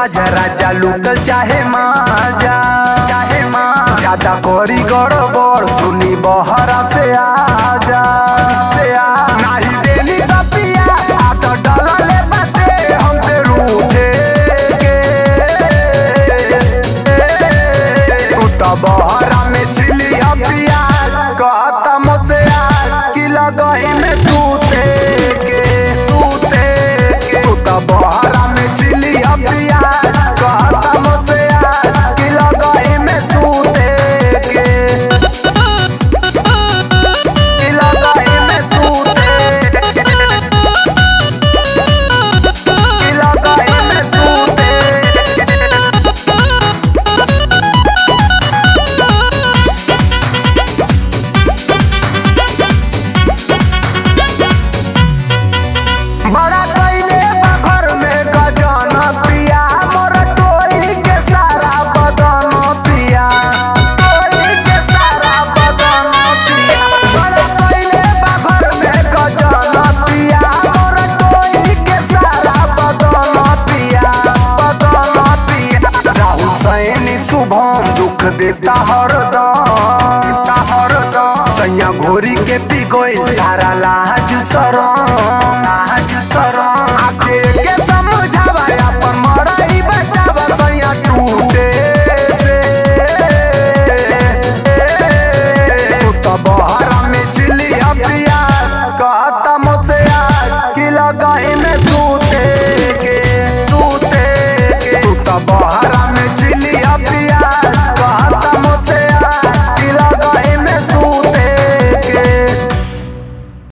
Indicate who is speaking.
Speaker 1: आजा राजा लूटल चाहे माजा चाहे माँ ज्यादा करी गड़बड़ सुनी बहरा से आजा से आ नाही देनी बपिया आ तो डलले बाटे हम पे रूठे के तू तो बहरा में चिली अपिया कहता मुझसे आज कि लगही में सूते के सूते के तू तो बहरा में चिली अपिया कहता मुझसे आज कि लगही में सूते के कि लगही में सूते के कि लगही में सूते के बड़ा कइले बा घर में गजन पिया मोर टोई के सारा बदन पिया टोई के सारा बदन पिया बड़ा कइले बा घर में गजन पिया मोर टोई के सारा बदन पिया बदन पिया राहुल सैनी शुभम दुख देता हरदम देता हरदम सैया घोरी के पी गइल सारा लाज शरम